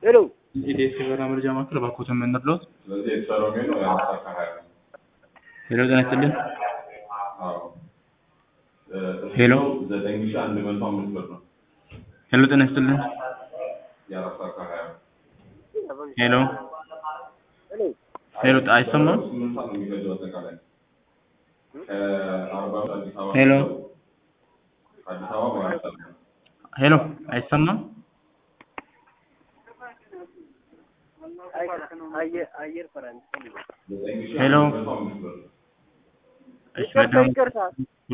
ሄሎ ኢዴስ የበራ መረጃ ማዕከል እባክዎትን የምንርዳዎት? ስለዚህ የተሰራው ሜኑ የአራት ሰዓት ከሀያ ነው። ሄሎ ጤና ይስጥልን። አዎ እ፣ ሄሎ። ዘጠኝ ሺህ አንድ መቶ አምስት ብር ነው ሄሎ ጤና ይስጥልን። የአራት ሰዓት ከሀያ ነው። ሄሎ ሄሎ ሄሎ አይሰማም? ስምንት ሰዓት ነው የሚፈጀው አጠቃላይ ከአርባ ምንጭ አዲስ አበባ ሄሎ አዲስ አበባ በአራት ሰዓት ነው። ሄሎ አይሰማም? አየር አየር ፈረንጅ ዘጠኝ ሺህ ሄሎ። አንድ መቶ አምስት ብር እሺ ይቅርታ በጣም ይቅርታ